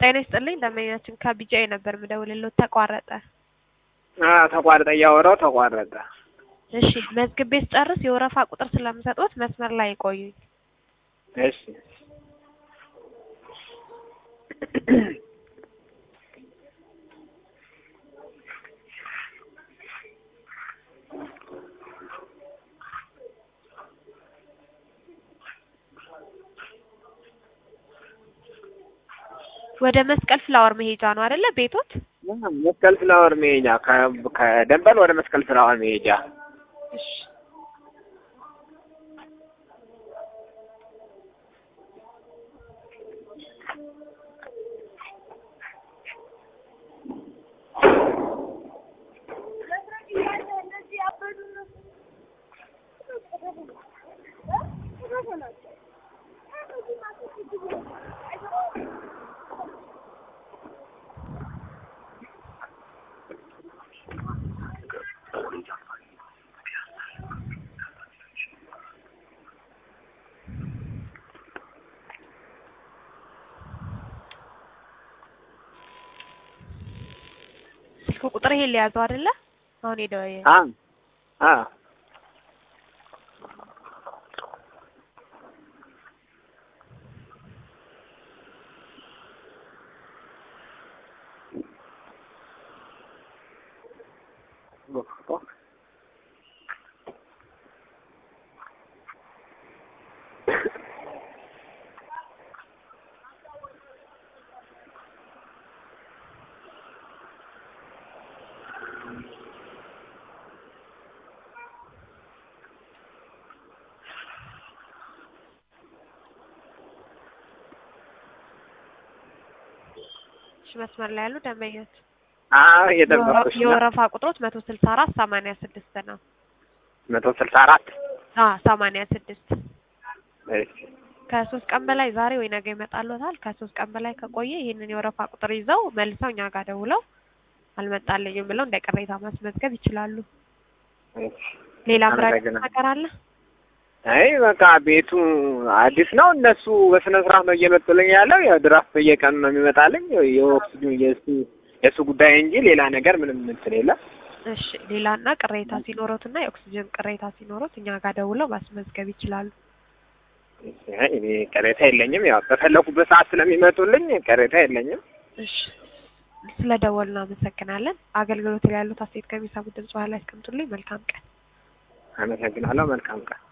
ጤና ይስጥልኝ ደንበኛችን ከቢጂአይ ነበር የምደውልልዎት ተቋረጠ። አዎ ተቋረጠ፣ እያወራሁ ተቋረጠ። እሺ መዝግቤ ስጨርስ የወረፋ ቁጥር ስለምሰጥዎት መስመር ላይ ይቆዩኝ። እሺ ወደ መስቀል ፍላወር መሄጃ ነው አይደለ ቤቶት? መስቀል ፍላወር መሄጃ ከ- ከደንበል ወደ መስቀል ፍላወር መሄጃ እሺ ስልክ ቁጥር ይሄን ሊያዘው አይደለ? አሁን ሄደው አ አ እሺ መስመር ላይ ያሉ ደንበኞች አዎ እየጠበኩሽ ነው። የወረፋ ቁጥሮት መቶ ስልሳ አራት ሰማንያ ስድስት ነው። መቶ ስልሳ አራት አ ሰማንያ ስድስት እሺ ከሶስት ቀን በላይ ዛሬ ወይ ነገ ይመጣልዎታል። ከሶስት ቀን በላይ ከቆየ ይህንን የወረፋ ቁጥር ይዘው መልሰው እኛ ጋር ደውለው አልመጣልኝም ብለው እንደ ቅሬታ ማስመዝገብ ይችላሉ። እሺ ሌላ ምራቅ አመሰግናለሁ። ነገር አለ? አይ በቃ ቤቱ አዲስ ነው። እነሱ በስነ ስርዓት ነው እየመጡልኝ ያለው። ያው ድራፍት በየቀኑ ነው የሚመጣልኝ። የኦክሲጅን የእሱ የእሱ ጉዳይ እንጂ ሌላ ነገር ምንም እንትን የለም። እሺ ሌላና ቅሬታ ሲኖሮትና የኦክሲጅን ቅሬታ ሲኖሮት እኛ ጋር ደውለው ማስመዝገብ ይችላሉ። አይ እኔ ቅሬታ የለኝም። ያው በፈለኩበት ሰዓት ስለሚመጡልኝ ቅሬታ የለኝም። እሺ ስለ ደወሉ አመሰግናለን። አገልግሎት ላይ ያሉት አስተያየት ከሚሰሙት ድምጽ በኋላ ያስቀምጡልኝ። መልካም ቀን። አመሰግናለሁ። መልካም ቀን